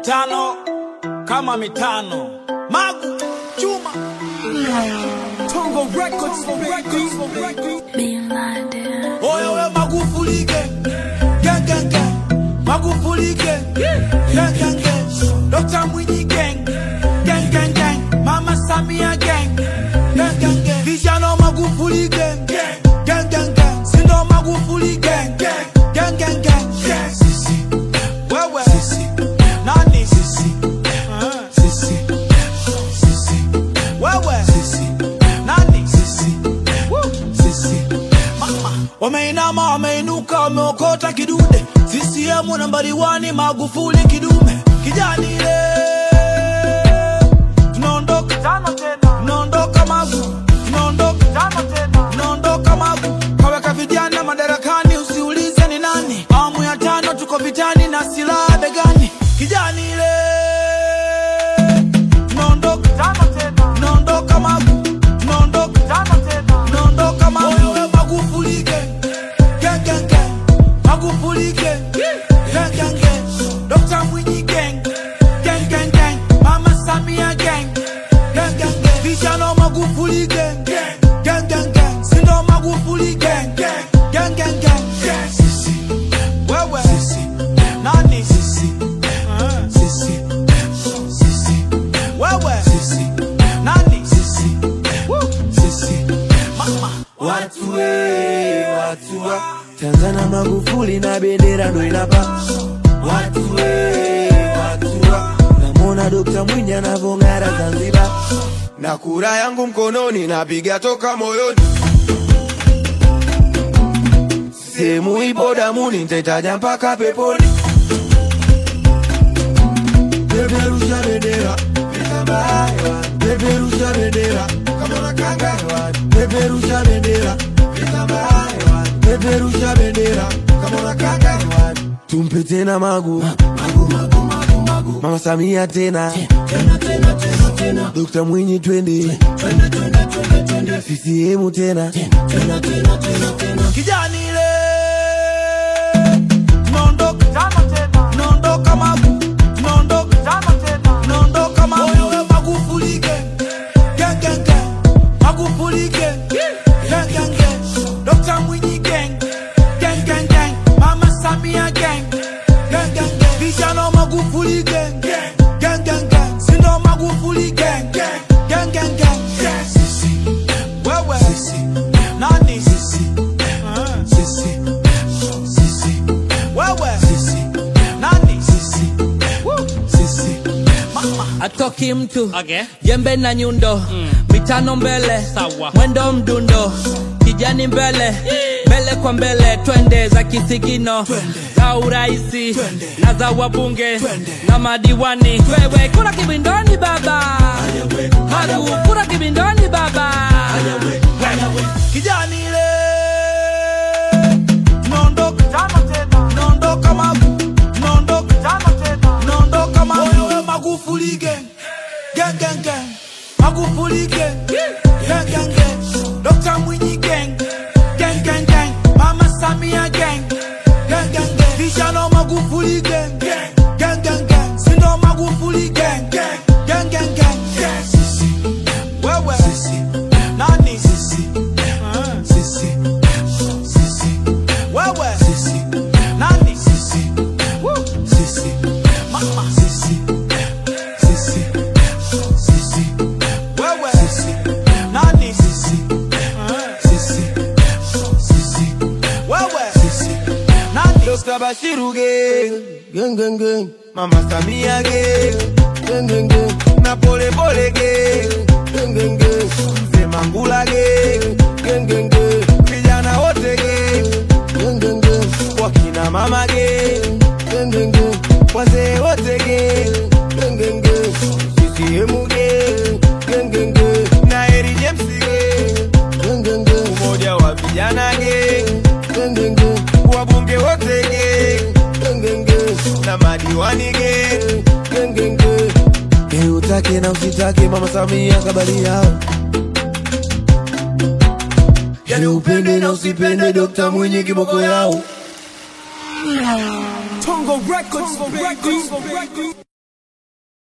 mitano kama mitano magu chuma Tongo Records, Records, Records. Being blinded. oyo we Magufuli gang gang gang gang Magufuli gang gang gang gang Dr. Mwinyi gang gang gang gang Mama Samia gang gang gang gang Vijana Magufuli gang gang gang gang Sindo Magufuli gang gang gang gang Sisi wewe sisi nani sisi sisi sisi wewe sisi nani sisi sisi mama wameinama wameinuka wameokota kidude CCM nambari wani Magufuli kidume kijani ile tunaondoka tano tena tunaondoka magu tunaondoka tano tena tunaondoka magu kaweka vijana madarakani usiulize ni nani awamu ya tano tuko vitani na silaha begani kijani ile tunaondoka tano tena tunaondoka magu tunaondoka tano tena tunaondoka magu oyo we Magufuli gang gang gang gang Magufuli gang gang gang gang Dr. Mwinyi gang gang gang gang Mama Samia gang gang gang gang Vijana Magufuli gang gang gang gang Sindo Magufuli gang gang gang gang Sisi wewe sisi nani sisi sisi sisi wewe sisi nani sisi sisi mama Watu we, watu wa Tanzania Magufuli na bendera ndo inapa Watu we, watu wa Namwona Dokta Mwinyi anavong'ara Zanzibar na kura yangu mkononi napiga toka moyoni sehemu ipo damuni nitaitaja mpaka peponi peperusha bendera vitambaa hewani peperusha bendera kama unakanga hewani peperusha bendera vitambaa hewani peperusha bendera kama unakanga hewani tumpe tena magu mama samia tena dokta mwinyi twende ccm tena kijani ile tunaondoka tano tena tunaondoka magu tunaondoka tano tena tunaondoka magu oyo we Magufuli gang gang gang gang Magufuli gang gang gang gang Dr. Mwinyi gang gang gang gang Mama Samia gang gang gang gang Vijana Magufuli gang gang gang gang Sindo Magufuli gang gang gang gang Sisi wewe sisi nani sisi sisi sisi wewe sisi nani sisi sisi mama atoki mtu Okay. jembe na nyundo mitano mbele Sawa. mwendo mdundo kijani mbele mbele kwa mbele twende za kisigino za uraisi na za wabunge na madiwani wewe kura kibindoni baba hagu kura kibindoni baba kijani ile tunaondoka tano tena tunaondoka magu tunaondoka tano tena tunaondoka magu oyo we Magufuli gang gang gang gang Magufuli gang gang gang gang Dr. Mwinyi gang gang gang gang Mama Samia gang gang gang gang Vijana Magufuli gang gang gang gang Sindo Magufuli gang gang gang gang Sisi wewe sisi nani sisi sisi sisi wewe sisi nani sisi sisi mama sisi sisi sisi wewe sisi nani sisi sisi sisi wewe sisi nani Dr. Bashiru gang, gang gang gang. Mama Samia gang, gang gang gang. Na pole pole gang, gang gang gang. Mzee Mangula gang, gang gang gang. Vijana wote gang, gang gang gang. Wakina mama gang, gang gang gang. Wazee wote gang, gang gang gang. CCM gang, gang gang gang. Na Harry James gang, gang gang gang. Umoja wa vijana gang, gang gang gang. Wabunge wote gang, gang gang gang. Na madiwani gang, gang gang gang. Eh, utake na usitake mama Samia kabali yao yani upende na usipende Dokta Mwinyi kiboko yao Tongo Records, Tongo Records, Tongo Records.